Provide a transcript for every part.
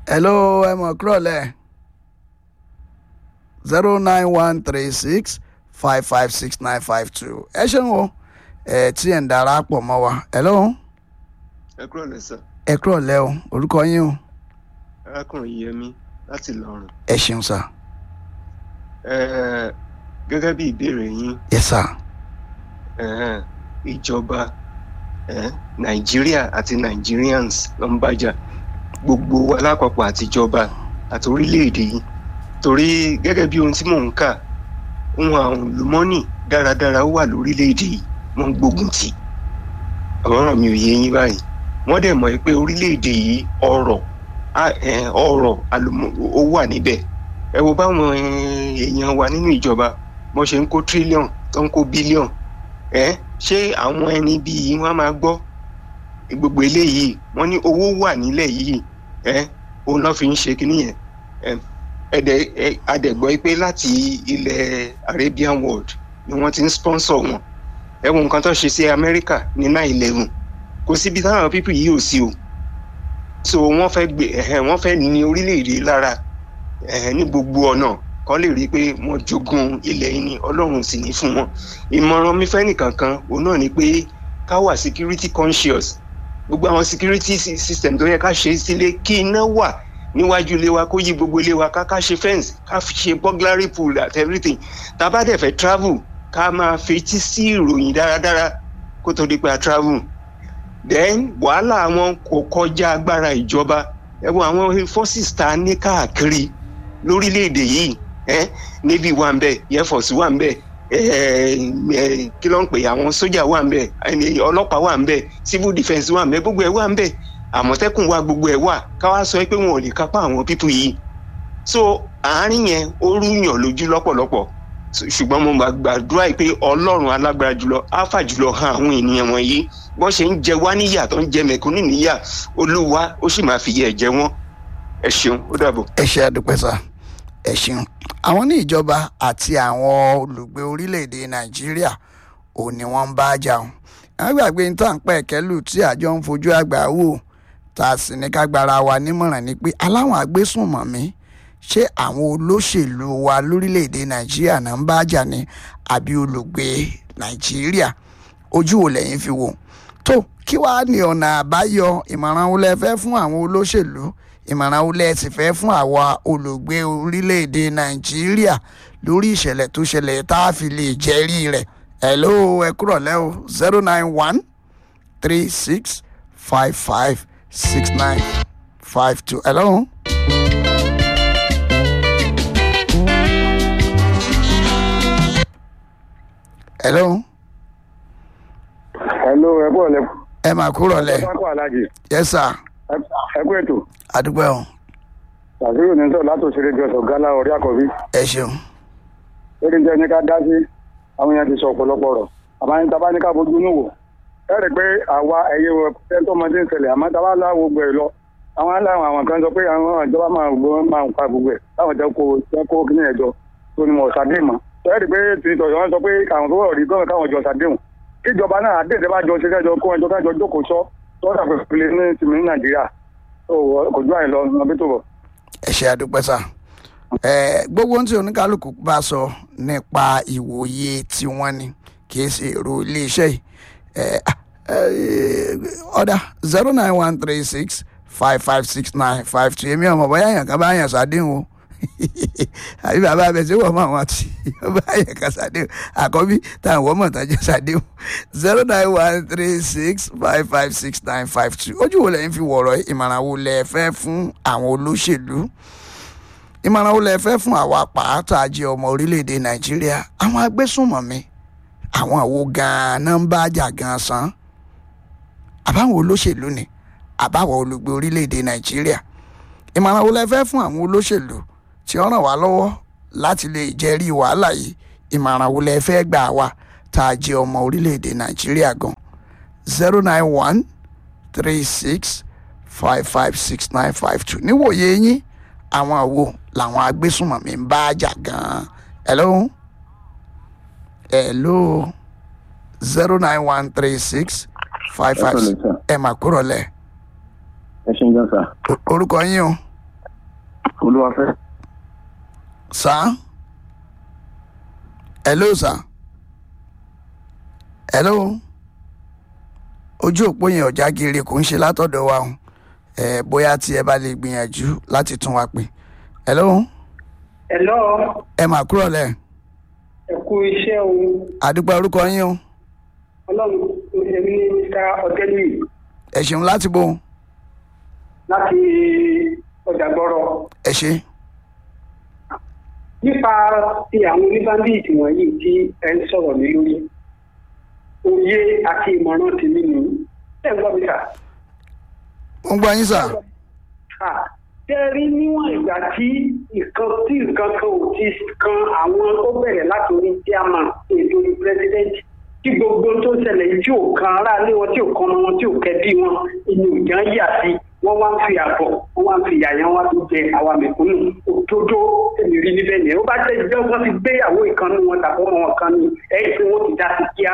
hello ẹ mọ̀ kúrọ̀ lẹ̀ zero nine one three six five five six nine five two ẹ ṣeun o ẹ tí ẹ̀ ń darapọ̀ mọ́ wa hello ẹ kúrò lẹ́sà ẹ kúrọ̀ lẹ́ o orúkọ yín o arákùnrin yẹmi láti lọrùn ẹ ṣeun sá Ẹ, gẹ́gẹ́ bí ìbéèrè yín yes sir ẹ, ìjọba ẹ, nàìjíríà àti nigerians ló ń bájà gbogbo wa lápapọ̀ àtijọba àti orílẹ̀-èdè yìí torí gẹ́gẹ́ bí ohun tí mò ń kà ohun àwọn olùmọ́nì dáradára wà lórílẹ̀-èdè yìí wọ́n ń gbógun tì í ọ̀rọ̀ mi ò yé yín báyìí wọ́n dẹ̀ mọ̀ pé orílẹ̀-èdè yìí ọrọ̀ á- ẹ, ọrọ̀ àlùmọ́- ó wà níbẹ̀ ẹ wo báwọn ẹ, èèyàn wa nínú ìjọba bọ́n ṣe ń kó tírílíọ̀n tó ń kó bílíọ̀n ẹ ṣé àwọn ẹni bíi wọn á máa gbọ́ gbogbo eléyìí wọ́n ní owó wà nílẹ̀ yìí ẹ òun náà fi ń ṣe kínní yẹn ẹ ẹdẹ ẹ adẹgbọ́ pé láti ilẹ̀ Arabian world ni wọ́n ti ń sponsor wọn ẹ wo nǹkan tó ṣe sí Amẹ́ríkà ní nine eleven kò síbi táwọn pípì yìí ò sí o so wọ́n fẹ́ gbé ẹ̀hẹ́ wọ́n fẹ́ ní orílẹ̀-èdè lára ẹ̀hẹ́ ní gbogbo ọ̀nà kọ́ lè rí i pé wọ́n jogún ilẹ̀ yìí ni Ọlọ́run sì ní fún wọn ìmọ̀ràn mi fẹ́ nìkankan òun náà ni pé ká wà security conscious gbogbo àwọn security sy- system tó yẹ ká ṣe sílé kí iná wà níwájú ilé wa kó yí gbogbo ilé wa ká ká ṣe fence ká fi ṣe burglary pool at everything tá a bá dẹ̀ fẹ́ travel ká máa fetí sí ìròyìn dáradára kó tó di pé a travel then wàhálà wọn kò kọjá agbára ìjọba ẹ wo àwọn forces tá a ní káàkiri lórílẹ̀‐èdè yìí eh? navy wà ń bẹ̀ air force wà ń bẹ̀ eh, eh, kí ló ń pè àwọn sójà wà ń bẹ̀ ẹni ọlọ́pàá wà ń bẹ̀ civil defence wà ń bẹ̀ gbogbo ẹ̀ wà ń bẹ̀ àmọ̀tẹ́kùn wà gbogbo ẹ̀ wà ká wá sọ pé wọn ò lè kápá àwọn pípù yìí so àárín yẹn ó rúyàn lójú lọ́pọ̀lọpọ̀ So, ṣùgbọ́n mo máa gbàdúrà pé ọlọ́run alágbára jùlọ áfà jùlọ han àwọn ènìyàn wọ̀nyí wọ́n ṣe ń jẹ wá níyà tó ń jẹ mẹ̀kúnnù níyà olúwa ó sì máa fi yẹ ẹ̀jẹ̀ wọn ẹ ṣeun ó dàbọ̀. ẹ ṣe àdúpẹ́ sá ẹ ṣeun àwọn ní ìjọba àti àwọn olùgbé orílẹ̀-èdè nàìjíríà ò ní wọ́n ń bá jà ọ́n àwọn gbàgbé ní tàǹpẹ́ kẹ́lù tí àjọ ń fojú àgbà wò tá a sì ní ká gbára wa nímọ̀ràn ni pé aláwọn agbésùnmọ̀mí ṣé àwọn olóṣèlú wa lórílẹ̀‐èdè nàìjíríà náà ń bá jà ní àbí olùgbé nàìjíríà ojú wo lẹ́yìn fi wò tó kí wàá ní ọ̀nà àbáyọ ìmọ̀ràn wo lẹ fẹ́ fún àwọn olóṣèlú ìmọ̀ràn wo lẹ sì fẹ́ fún àwa olùgbé orílẹ̀‐èdè nàìjíríà lórí ìṣẹ̀lẹ̀ tó ṣẹlẹ̀ tá a fi lè jẹ́rìí rẹ̀ hello ẹ kúrọ̀ lẹ́ o zero nine one three six five five six nine five two hello. hello hello ẹ bọ̀ lẹ. ẹ máa kúrọ̀ lẹ̀ pápá alájì yes sir ẹ kú ètò àdúgbò ẹ̀hún tàbíyù ní sọ látò ṣeré jọ sọ gálà orí àkọ́bí ẹ ṣeun lórí jẹ́ ní ká dá sí àwọn èèyàn ti sọ ọ̀pọ̀lọpọ̀ ọ̀rọ̀ àmọ́ ní tábà ní ká bójú inú wò ẹ rí i pé àwa ẹ̀yẹ wọ tẹ́ńtọ́ ọmọdé ń ṣẹlẹ̀ àmọ́ tábà láwo gbẹ̀ lọ àwọn aláwọ̀ àwọn kan sọ pé àwọn ìjọba máa gbọ́ máa ń pa gbogbo ẹ̀ táwọn jẹ́ kó jẹ́ kó kíní ẹ̀jọ́ tó ní mọ̀ ṣàdé mọ́ ẹ rí i pé tìǹtọ̀ yọ̀ wọ́n sọ pé àwọn tó wọ̀ rí gọ́ọ̀mù káwọn jọ ṣàdéhùn kíjọba náà àdéhùn bá jọ ṣe kẹjọ kó ẹjọ kẹjọ jókòó sọ tọ́jà pẹ̀lú ní tìmí ní nàìjíríà tó kò ju àìlọ ọbẹ̀ tó bọ̀. ẹ ṣe àdúpẹ́ sà ẹ gbogbo ohun tí oníkálukú bá sọ nípa ìwòye tiwọn ni kì í ṣe èrò iléeṣẹ́ yìí ẹ ẹ ọ̀dà zero nine one three six five five six nine five two èmi ọmọ bóyá èèyàn kan bá yàn sádéhùn o àbí bàbá abẹ tí wọ́n mọ̀ wọ́n ti bá yàn kan sádéhùn àkọ́bí táwọn wọ́n mọ̀ tán jẹ́ sádéhùn zero nine one three six five five six nine five two ojú wo lẹ́yìn fi wọ̀rọ̀ yìí? ìmọ̀ràn wo lẹ fẹ́ fún àwọn olóṣèlú ìmọ̀ràn wo lẹ fẹ́ fún àwa pàátà jẹ́ ọmọ orílẹ̀-èdè nàìjíríà àwọn agbésùnmọ̀mí àwọn àwo gan-an náà ń bá jà gan-an san àbáwọn olóṣèlú ni àbáwọn olùgbé orílẹ̀-èdè nàìjíríà ìmọ̀ràn wo lẹ fẹ́ fún àwọn olóṣèlú tí ó ràn wá lọ́wọ́ láti lè jẹ́rìí wàhálà yìí ìmọ̀ràn wo lẹ fẹ́ gbà wá tá a jẹ́ ọmọ orílẹ̀-èdè nàìjíríà gan zero nine one three six five five six nine five two níwòye yín àwọn àwo làwọn agbésùnmọ̀mí ń bá jà gan-an hello hello zero nine one three six five five Ẹ kúrọ̀lẹ́, sir. ẹ mà kúrọ̀ lẹ̀ ẹ ṣe ń jọ sà O- orúkọ yín o olúwafẹ́. sá hello sá hello ojú òpó yẹn ọ̀já gírí kò ń ṣe látọ̀dọ̀ wa o ẹ bóyá tí ẹ bá lè gbìyànjú láti tún wa pè hello Hello, ẹ mà kúrò lẹ ẹ kú iṣẹ́ o. àdúgbò orúkọ yín o Ọlọ́run èmi ní Mr. Ọ̀tẹ́lì ẹ ṣeun láti bò ó láti ọjà gbọ́rọ̀. ẹ ṣe Nípa ti àwọn oníbàndíìtì wọ̀nyí tí ẹ ń sọ̀rọ̀ ní lórí. Òye àti ìmọ̀ràn ti nínú. Ṣé ń gbọ́ mi kà? mo ń gbọ́ yín sà Ṣé ẹ rí níwọ̀n ìgbà tí nǹkan tí nǹkan kan ò ti kan àwọn tó bẹ̀rẹ̀ láti orí chairman èdè orí president tí gbogbo tó ṣẹlẹ̀ yìí tí ò kan aráalé wọn tí ò kan ọmọ wọn tí ò kẹ́bí wọn inú ìjà ń yà sí wọ́n wá ń fi àbọ̀ wọ́n wá ń fi yàyàn wá tó jẹ àwa mẹ̀kúnnù òdodo èmi rí níbẹ̀ yẹn ó bá jẹ́ ìjọ wọn ti gbéyàwó ìkànnì wọn tàbí ọmọ wọn kan ní ẹ̀yìn tí wọ́n ti dá sí kíá.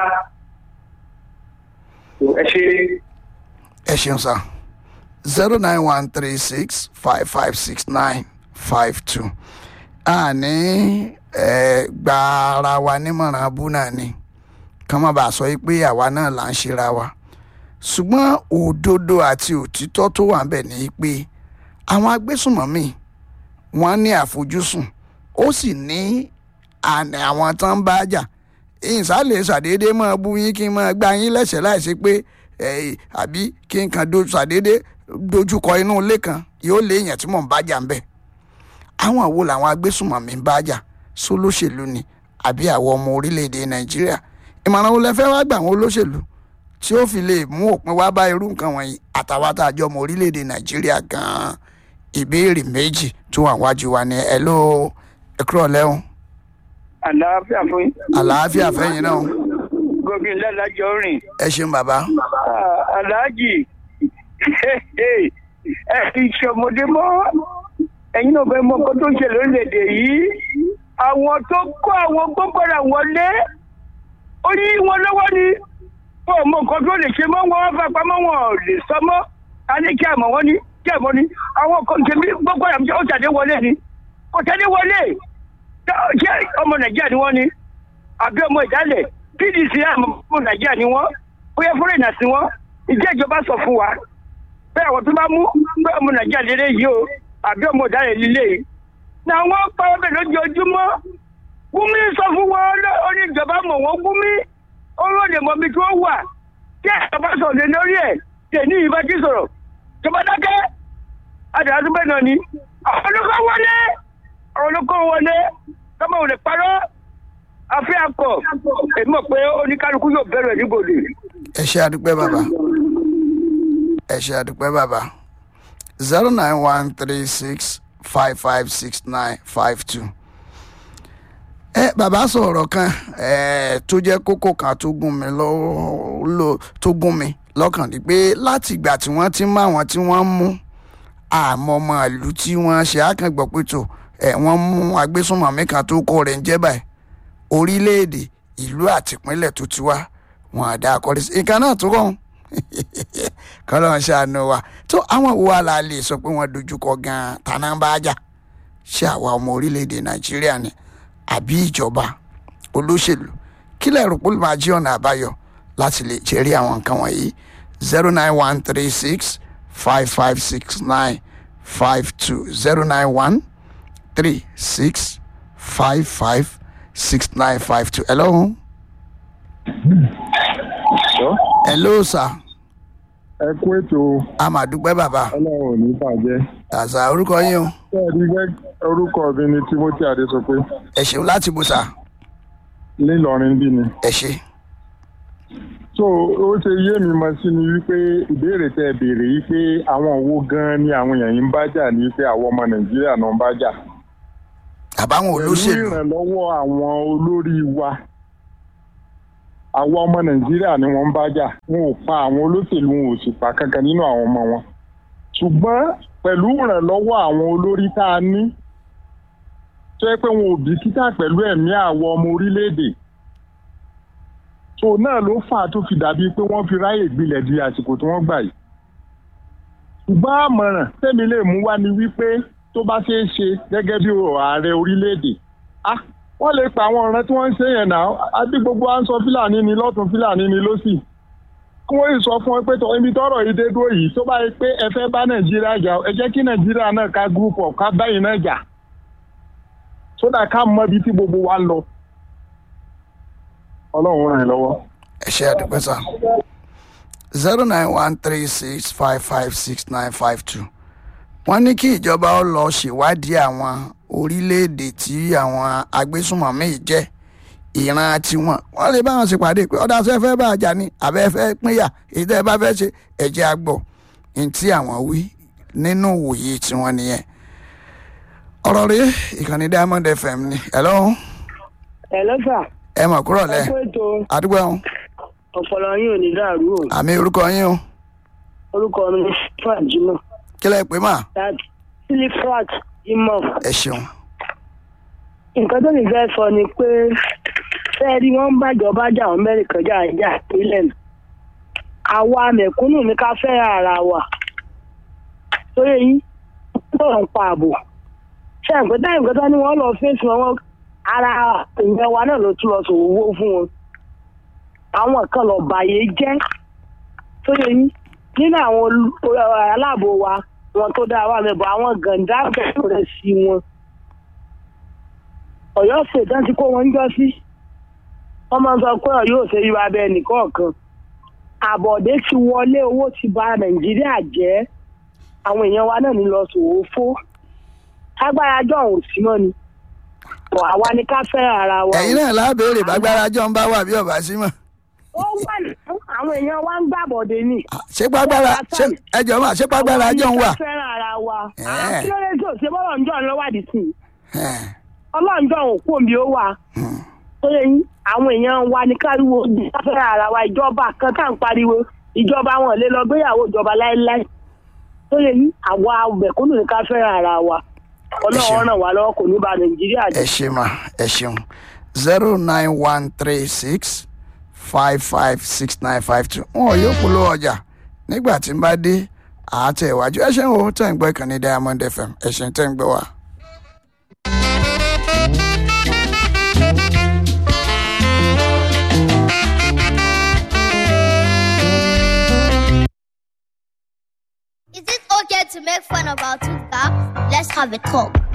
ẹ ṣe ẹ ṣeun sà zero nine one three six five five six nine five two àní ẹ gba ara wa nímọ̀ràn abú náà ni kàn má bàa sọ yìí pé àwa náà là ń ṣera wa ṣùgbọ́n òdodo àti òtítọ́ tó wà ń bẹ̀ ni pé àwọn agbésùnmọ̀mí wọ́n ní àfojúsùn ó sì ní àní àwọn tán ń bá jà ìsàlẹ̀ ṣàdédé máa bú yín kí n máa gbá yín lẹ́sẹ̀ láìsí pé ẹ̀ àbí kí n kàn do ṣàdédé dojúkọ inú ilé kan yóò lé èèyàn tí mò ń bá jà ń bẹ̀ àwọn àwo làwọn agbésùnmọ̀mí ń bá jà sólóṣèlú ni àbí àwọn ọmọ orílẹ̀-èdè nàìjíríà ìmọ̀ràn wo lẹ fẹ́ wá gbà àwọn olóṣèlú tí ó fi lè mú òpin wá bá irú nǹkan wọ̀nyí àtàwọn àtàjọ ọmọ orílẹ̀-èdè nàìjíríà gan-an ìbéèrè méjì tó wà wájú wa ni ẹ ló ẹ kúrò lẹ́hùn àlàáfíà fún yín. àlàáfíà fẹ́yìn náà gòkè ládàjọ rìn. ẹ ṣeun bàbá aláàjì ẹ fi ṣọmọdé mọ́ ẹ̀yin náà fẹ́ mọ ọkọ tó ń ṣe lórílẹ̀‐èdè yìí àwọn tó kó àwọn gbọ́gbọ́dà wọlé ó yí wọn lọ́wọ́ ni wọn ò mọ nǹkan tó lè ṣe mọ́ wọn fà pamọ́ wọn ò lè sọ mọ́ a ní kí àmọ́ wọn ní kí àmọ́ ní àwọn kan ṣe bí gbọ́gbọ́dà ó ṣàdé wọlé ni kò ṣàdé wọlé ṣé ọmọ nàìjíríà ni wọ́n ni àbí ọmọ ìdálẹ̀ pdc àmọ́ ọmọ nàìjíríà ni wọ́n bóyá fúrẹ́nà sí wọ́n ìjẹ́ ìjọba sọ fún wa pé àwọn tó bá mú pé ọmọ nàìjíríà lélẹ̀ yìí o àbí ọmọ ìdálẹ̀ lílé yìí na wọ́n pa ọbẹ̀ lójoojúmọ́ gúnmí sọ fún wọn ó ní ìjọba mọ̀ wọ́n gúnmí ó lóde mọ́ bí tí wọ́n wà tí ìjọba sọ̀rọ̀ lé lórí ẹ̀ tẹ̀ ní ìbá tí sọ̀rọ̀ ìjọba dákẹ́ àdàlà tó bẹ́ẹ̀ náà ni àwọn olùkọ́ wọlé àwọn olùkọ́ wọlé tọ́mọ ò lè parọ́ àfi akọ èmi mọ̀ pé oníkálukú yóò bẹ̀rẹ̀ níbodè. ẹ ṣe àdúpẹ́ bàbá ẹ ṣe àdúpẹ́ bàbá zero nine one three six five five six nine five two. ẹ bàbá sọ̀rọ̀ kan ẹ tó jẹ́ kókó kan tó gún mi lọ́wọ́ tó gún mi lọ́kàn ni pé láti ìgbà tí wọ́n ti mú àwọn tí wọ́n mú àmọ́ ọmọ ìlú tí wọ́n ṣe àkàngbọ̀ pé tó ẹ wọ́n mú agbésùnmọ̀mí kan tó kọ́ rẹ̀ ń jẹ́ báyìí orílẹ̀-èdè ìlú àtìpínlẹ̀ tó ti wá wọn àdá akọ́lé sí nǹkan náà tó rọrùn kọ́lọ́ ń ṣàánú wa tó àwọn wo wa la lè sọ pé wọ́n dojúkọ gan-an tàná bá jà ṣé àwa ọmọ orílẹ̀-èdè nàìjíríà ni àbí ìjọba olóṣèlú kílẹ̀ rò pé ó máa jí ọ̀nà àbáyọ láti lè jẹ́rí àwọn nǹkan wọ̀nyí zero nine one three six five five six nine five two zero nine one three six five five six nine five two. Hello. Hello, sir. ẹ kú ètò A máa dúpẹ́ bàbá. ọlọ́run ò ní bàjẹ́. Àṣà orúkọ yín o. bẹ́ẹ̀ni gẹ́ orúkọ mi ni timothy adesope Ẹ ṣeun láti bù sà. nílọrin bí ni. Ẹ ṣe. so ó ṣe yé mi mọ sí ni wípé ìbéèrè tẹ béèrè yìí pé àwọn wo gan ni àwọn èèyàn yìí ń bá jà ní pé àwọn ọmọ nàìjíríà náà ń bá jà. Àbáwọn pẹ̀lú olóṣèlú. ìrànlọ́wọ́ àwọn olórí wa àwọn ọmọ nàìjíríà ni wọ́n ń bá jà wọn ò pa àwọn olóṣèlú wọn ò sì pa kankan nínú àwọn ọmọ wọn ṣùgbọ́n pẹ̀lú ìrànlọ́wọ́ àwọn olórí tá a ní tó yẹ pé wọn ò bìkítà pẹ̀lú ẹ̀mí àwọn ọmọ orílẹ̀-èdè tó náà ló fà á tó fi dàbí pé wọ́n fi ráyè gbilẹ̀ di àsìkò tí wọ́n gbà yìí ṣùgbọ́n àmọ̀ràn tẹ́mi lè mú wá ni wípé tó bá ṣeé ṣe gẹ́gẹ́ bí ààrẹ orílẹ̀-èdè ah wọ́n lè pa àwọn ọ̀rẹ́ tí wọ́n ń ṣe yẹn náà àbí gbogbo à ń sọ fúlàní ni lọ́tún fúlàní ni lọ́sì kí wọ́n yìí sọ fún ẹ pé tọ́ ibi tọ́rọ̀ yìí dé dúró yìí tó bá yẹ pé ẹ fẹ́ bá nàìjíríà jà ẹ jẹ́ kí nàìjíríà náà ká group up ká báyìí náà jà sódà ká mọ ibi tí gbogbo wa ń lọ ọlọ́run ràn yín lọ́wọ́. ẹ ṣe àdúgbò sá zero nine one three six five five six nine five two wọ́n ní kí ìjọba ó lọ ṣèwádìí àwọn orílẹ̀-èdè tí àwọn agbésùnmọ̀mí yìí jẹ́ ìran tiwọn wọ́n lè bá wọn ṣèpàdé pé ọ̀dà sẹ́ fẹ́ bá àjà ni àbẹ́ fẹ́ pínyà èyí tẹ́ ẹ bá fẹ́ ṣe ẹ̀jẹ̀ àgbọ̀ ní tí àwọn wí nínú òye tiwọn nìyẹn ọ̀rọ̀ rèé ìkànnì diamond fm ni hello ẹ lọ́sà ẹ mọ̀ kúrọ̀ lẹ́ ẹ kó ètò àdúgbò ẹ̀hún ọ̀pọ̀lọ yín ò ní dàrú o àmì orúkọ yín o orúkọ mi ni silifat jimoh kílẹ̀ pé mà láti silifat jimoh ẹ ṣeun nǹkan tó lè fẹ́ sọ ni pé fẹ́ẹ́ rí wọ́n ń bàjọba jà wọ́n mẹ́rin kan jà jà ìpínlẹ̀ nù àwa mẹ̀kúnnù ní ká fẹ́ ara wa sórí yín wọ́n ń pa ààbò ṣé nǹkan táyì nǹkan tó ní wọ́n lọ fèsì wọn ara ìyẹn wa náà ló tún lọ sòwò fún wọn àwọn kan lọ bàyè jẹ́ sórí yín nínú àwọn olú- aláàbò wa wọn tó dáa wà mẹ́bọ̀ àwọn gàǹdà bẹ̀rẹ̀ sí wọn ọ̀yọ́ ṣètàn tí kó wọn ń jọ sí wọ́n máa ń sọ pé ọ̀yọ́ ò ṣe yíwa bẹ́ẹ̀ nìkọ̀ọ̀kan àbọ̀dé ti wọlé owó ti ba nàìjíríà jẹ́ àwọn èèyàn wa náà ní lọ sòwò fó agbára jọ òun sí mọ́ ni Bọ̀ àwa ni ká fẹ́ ara wa. ẹ̀yin náà lábẹ́rẹ́ bàgbára jọ ń bá wà bí ọ̀bá sí mọ̀ ó wà ní àwọn èèyàn wa ń gbàbọ̀dé ni. ṣé pàgbára ṣé ẹjọ́ mà ṣé pàgbára jọ ń wà àwa ni ká fẹ́ràn ara wa. Ẹ̀ẹ́. kí ló dé tí ò ṣe bọ́lọ̀ ń jọ̀ lọ́wọ́dì sí i Ẹ̀n, ọlọ́njọ́ òun kò bí ó wà hmm. tó yẹ yín àwọn èèyàn wa ní káríwo fẹ́ ara wa ìjọba kan tá à ń pariwo ìjọba wọn lè lọ gbéyàwó ìjọba láéláé tó yẹ yín àwa mẹ̀kúnnù ní ká fẹ́ ara wa ọlọ́run ràn wá lọ́wọ́ kò ní ba nàìjíríà ẹ jẹ́. ṣe mà ẹ ṣeun zero nine one three six five five six nine five two wọn ò yóò polówó ọjà nígbà tí n bá dé àátẹ̀ ìwájú ẹ ṣeun o tẹ̀ ń gbọ́ ìkànnì diamond fm ẹ ṣeun tẹ̀ ń gbọ́ wa. Is it okay to make fun of our two cops? Let's have a talk.